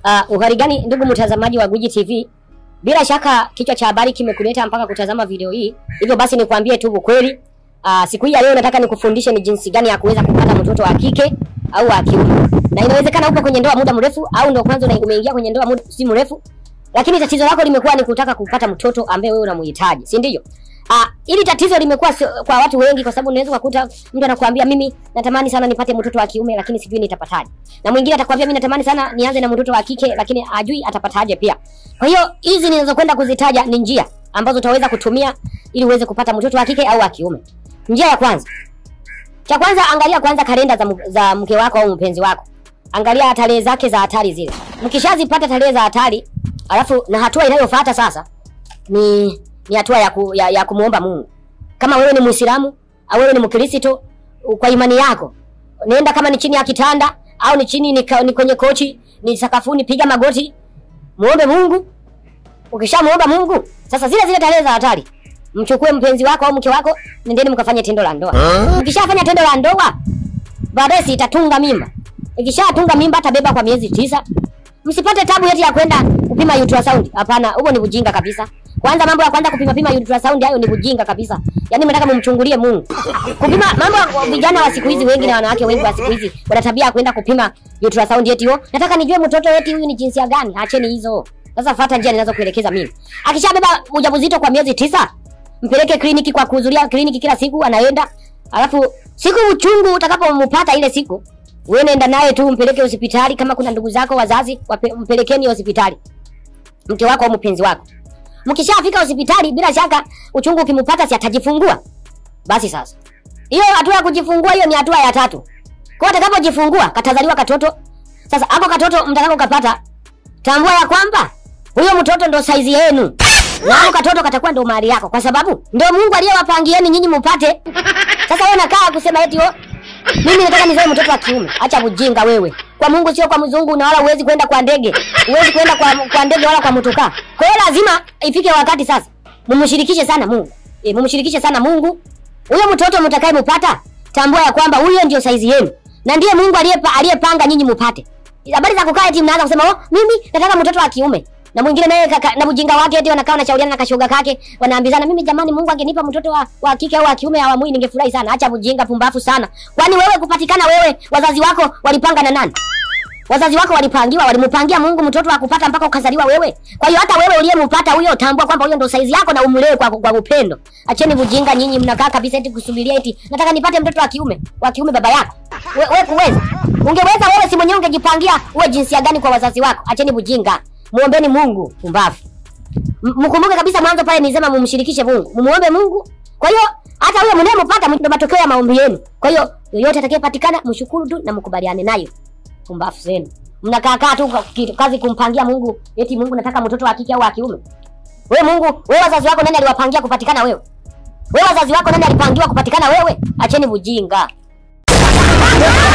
Uh, uhari gani ndugu mtazamaji wa Gwiji TV? Bila shaka kichwa cha habari kimekuleta mpaka kutazama video hii. Hivyo basi nikwambie tu ukweli. Uh, siku hii ya leo nataka nikufundishe ni jinsi gani ya kuweza kupata mtoto wa kike au wa kiume. Na inawezekana upo kwenye ndoa muda mrefu au ndio kwanza una- umeingia kwenye ndoa muda si mrefu. Lakini tatizo lako limekuwa ni kutaka kupata mtoto ambaye wewe unamhitaji, si ndio? Ah, ili tatizo limekuwa sio- kwa watu wengi kwa sababu unaweza kukuta mtu anakuambia mimi natamani sana nipate mtoto wa kiume lakini sijui nitapataje. Na mwingine atakwambia mimi natamani sana nianze na mtoto wa kike lakini hajui atapataje pia. Kwa hiyo hizi ninazokwenda kuzitaja ni njia ambazo utaweza kutumia ili uweze kupata mtoto wa kike au wa kiume. Njia ya kwanza. Cha kwanza angalia kwanza kalenda za, mu- za mke wako au mpenzi wako. Angalia tarehe zake za hatari zile. Mkishazipata tarehe za hatari, alafu na hatua inayofuata sasa ni ni hatua ya, ku, ya, ya kumuomba Mungu. Kama wewe ni Muislamu au wewe ni Mkristo, kwa imani yako nenda, kama ni chini ya kitanda au ni chini ni, ka- ni kwenye kochi ni sakafuni, piga magoti, muombe Mungu. Ukishamuomba Mungu, sasa zile zile tarehe za hatari, mchukue mpenzi wako au mke wako, nendeni mkafanye tendo la ndoa. Mkishafanya tendo la ndoa, baadaye si itatunga mimba. Ikishatunga mimba atabeba kwa miezi tisa. Msipate tabu eti ya kwenda kupima ultrasound. Hapana, huo ni ujinga kabisa. Kwanza mambo ya kwanza kupima pima ultrasound hayo ni ujinga kabisa. Yaani mnataka mumchungulie Mungu. Kupima mambo ya vijana wa siku hizi wengi na wanawake wengi wa siku hizi wana tabia ya kwenda kupima ultrasound eti yo. Nataka nijue mtoto eti huyu ni jinsia gani? Acheni hizo. Sasa fuata njia ninazokuelekeza mimi. Akishabeba ujauzito kwa miezi tisa, mpeleke kliniki kwa kuhudhuria kliniki kila siku anaenda. Alafu siku uchungu utakapompata ile siku, wewe nenda naye tu mpeleke hospitali kama kuna ndugu zako wazazi wape, mpelekeni hospitali. Mke wako au mpenzi wako. Mkishafika hospitali bila shaka uchungu ukimpata si atajifungua. Basi sasa. Hiyo hatua ya kujifungua hiyo ni hatua ya tatu. Kwa atakapojifungua katazaliwa katoto. Sasa hapo katoto mtakako kapata tambua ya kwamba huyo mtoto ndo saizi yenu. Na hapo katoto katakuwa ndo mali yako kwa sababu ndo Mungu aliyewapangieni nyinyi mupate. Sasa wewe unakaa kusema eti oh, mimi nataka nizae mtoto wa kiume. Acha ujinga wewe. Kwa Mungu sio kwa mzungu na wala huwezi kwenda kwa ndege. Huwezi kwenda kwa kwa ndege wala kwa motokaa. Kwa hiyo lazima ifike wakati sasa mumshirikishe sana Mungu. E, mumshirikishe sana Mungu. Huyo mtoto mtakayempata tambua ya kwamba huyo ndio saizi yenu. Na ndiye Mungu aliyepa aliyepanga nyinyi mupate. Habari za kukaa eti mnaanza kusema oh, mimi nataka mtoto wa kiume. Na mwingine naye kaka- na ujinga wake eti wanakaa wanashauriana na kashoga kake, wanaambizana mimi jamani Mungu angenipa mtoto wa, wa kike au wa kiume awamu hii ningefurahi sana. Acha ujinga pumbafu sana. Kwani wewe kupatikana wewe wazazi wako walipanga na nani? Wazazi wako walipangiwa, walimpangia Mungu mtoto wa kupata mpaka ukazaliwa wewe. Kwa hiyo hata wewe uliyempata huyo, tambua kwamba huyo ndo saizi yako na umlee kwa, kwa upendo. Acheni ujinga nyinyi, mnakaa kabisa eti kusubiria eti nataka nipate mtoto wa kiume, wa kiume baba yako. We, we kuweza? Ungeweza wewe, si mwenyewe ungejipangia uwe jinsia gani kwa wazazi wako. Acheni ujinga. Muombeni Mungu, pumbavu. M- Mkumbuke kabisa mwanzo pale nilisema mumshirikishe Mungu. Mumuombe Mungu. Kwa hiyo hata huyo mnayempata ndio matokeo ya maombi yenu. Kwa hiyo yoyote atakayepatikana mshukuru tu na mkubaliane nayo. Pumbafu zenu. Mnakaa kaa tu kwa- ki- kazi kumpangia Mungu eti Mungu nataka mtoto wa kike au wa kiume. Wewe Mungu, wewe wazazi wako nani aliwapangia kupatikana wewe? Wewe wazazi wako nani alipangiwa kupatikana wewe? Acheni ujinga.